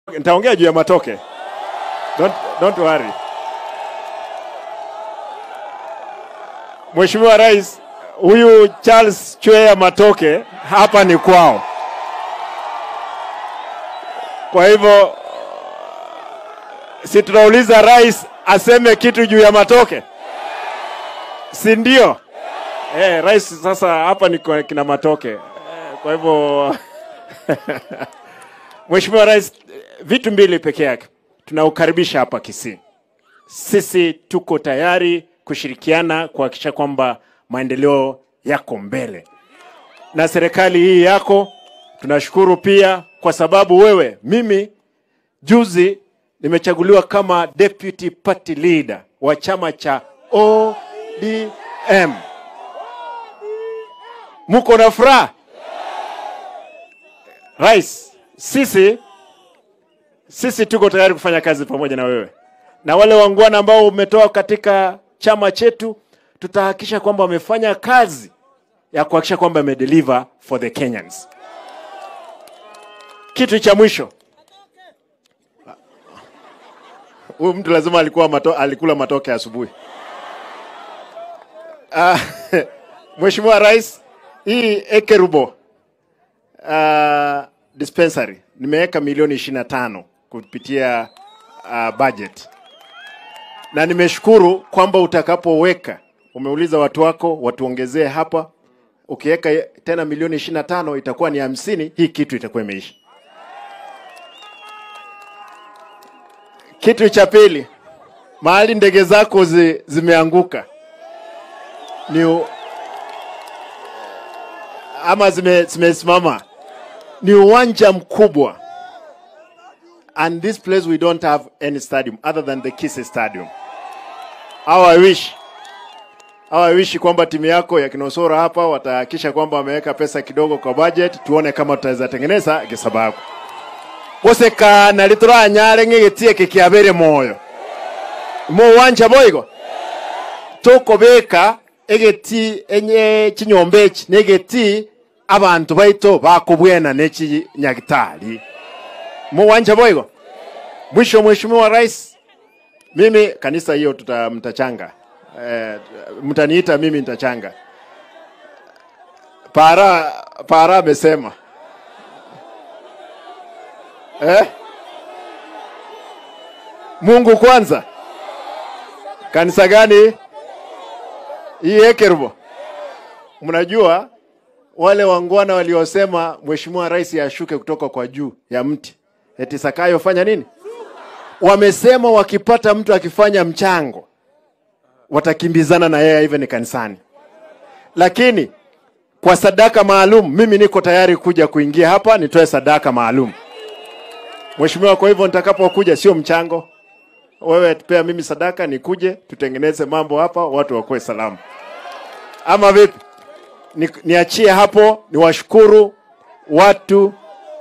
nitaongea juu ya matoke. Don't, don't worry. Mheshimiwa Rais, huyu Charles Chwea Matoke hapa ni kwao. Kwa hivyo si tunauliza rais aseme kitu juu ya matoke, si ndio? Eh, rais sasa hapa ni kwa kina matoke. Eh, Kwa hivyo Mheshimiwa Rais, vitu mbili peke yake tunaukaribisha hapa Kisii. Sisi tuko tayari kushirikiana kuhakikisha kwamba maendeleo yako mbele, na serikali hii yako tunashukuru pia kwa sababu wewe, mimi juzi nimechaguliwa kama deputy party leader wa chama cha ODM. Muko na furaha? Rais, sisi sisi tuko tayari kufanya kazi pamoja na wewe na wale wangwana ambao umetoa katika chama chetu, tutahakikisha kwamba wamefanya kazi ya kuhakikisha kwamba wamedeliver for the Kenyans. Kitu cha mwisho, huyu mtu lazima alikuwa mato, alikula matoke asubuhi. Uh, Mheshimiwa Rais, hii Ekerubo uh, dispensary nimeweka milioni 25 kupitia uh, budget na nimeshukuru kwamba utakapoweka, umeuliza watu wako watuongezee hapa, ukiweka tena milioni 25 itakuwa ni hamsini, hii kitu itakuwa imeisha. Kitu cha pili, mahali ndege zako zi, zimeanguka ni u- ama zime- zimesimama ni uwanja mkubwa and this place we don't have any stadium other than the Kisii Stadium. How I wish how I wish kwamba timu yako ya Kinosoro hapa watahakisha kwamba wameweka pesa kidogo kwa budget, tuone kama tutaweza tengeneza kisababu gusekana rituranyare ng'igitie kikiabere moyo mu uwanja boigo tukubika egeti enye chinyomba eki negeti abantu baito bakubwena nechinyagitari mu uwanja boigo mwisho mheshimiwa rais mimi kanisa hiyo tuta mtachanga eh, mtaniita mimi nitachanga para para amesema eh? Mungu kwanza. Kanisa gani? Hii Ekerubo. Mnajua wale wangwana waliosema mheshimiwa rais ashuke kutoka kwa juu ya mti, eti Sakayo fanya nini? Wamesema wakipata mtu akifanya mchango watakimbizana na yeye hivyo ni kanisani, lakini kwa sadaka maalum, mimi niko tayari kuja kuingia hapa nitoe sadaka maalum. Mheshimiwa, kwa hivyo nitakapokuja sio mchango, wewe pea mimi sadaka, nikuje tutengeneze mambo hapa, watu wakuwe salama, ama vipi? Ni, niachie hapo, niwashukuru watu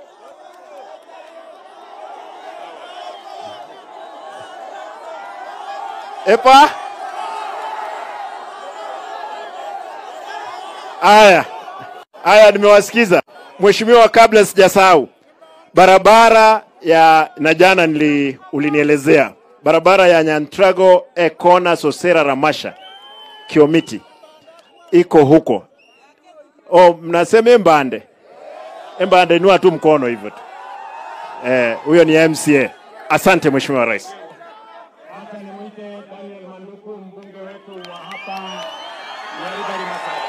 epa. Aya, aya, nimewasikiza Mheshimiwa. Kabla sijasahau, barabara ya na jana nili ulinielezea barabara ya Nyantrago Ekona Sosera Ramasha Kiomiti iko huko. Oh, mnasema Embande. Embande inua tu mkono hivyo tu. Eh, huyo ni MCA. Asante Mheshimiwa Rais. Acha nimwite Daniel Manduku, mbunge wetu wa hapa Nyaribari Masai.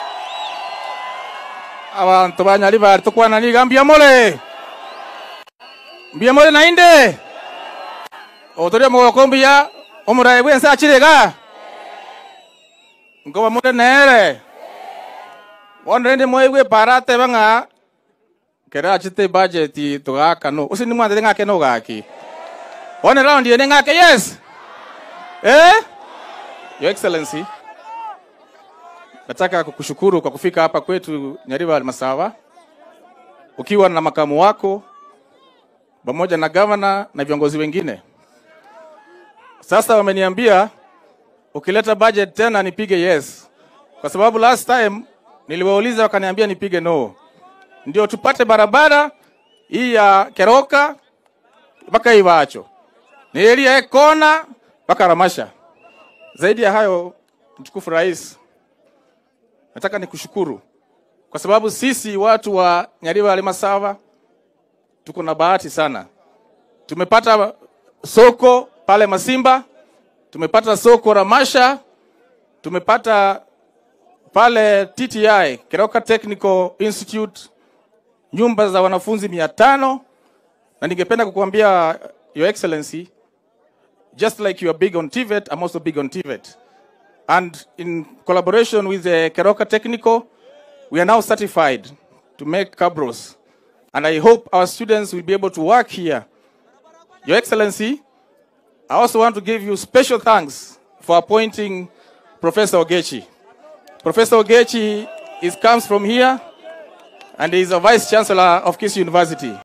abantu banyali bari tukwananiga mbiamole mbiamole nainde otoria mogoko mbuya omurayi bwense achirega ngoba mure nere bono rende moigwe para ateba ng'a kere achite budget tugaka no usi ni mwandire ng'ake no gaki one round yene ng'ake yes eh your excellency nataka kukushukuru kwa kufika hapa kwetu Nyariba Masawa ukiwa na makamu wako pamoja na gavana na viongozi wengine. Sasa wameniambia ukileta budget tena nipige yes, kwa sababu last time niliwauliza wakaniambia nipige no, ndio tupate barabara hii ya Keroka mpaka Iwacho, ni area kona mpaka Ramasha. Zaidi ya hayo, mtukufu rais, nataka nikushukuru kwa sababu sisi watu wa Nyariwa Halmasava tuko na bahati sana. Tumepata soko pale Masimba, tumepata soko Ramasha, tumepata pale TTI Keroka Technical Institute nyumba za wanafunzi mia tano na ningependa kukuambia your excellency just like you are big on TVET I'm also big on TVET and in collaboration with the Keroka Technical we are now certified to make cabros and I hope our students will be able to work here your excellency I also want to give you special thanks for appointing Professor Ogechi Professor Ogechi is, comes from here and he is a vice chancellor of Kiss University.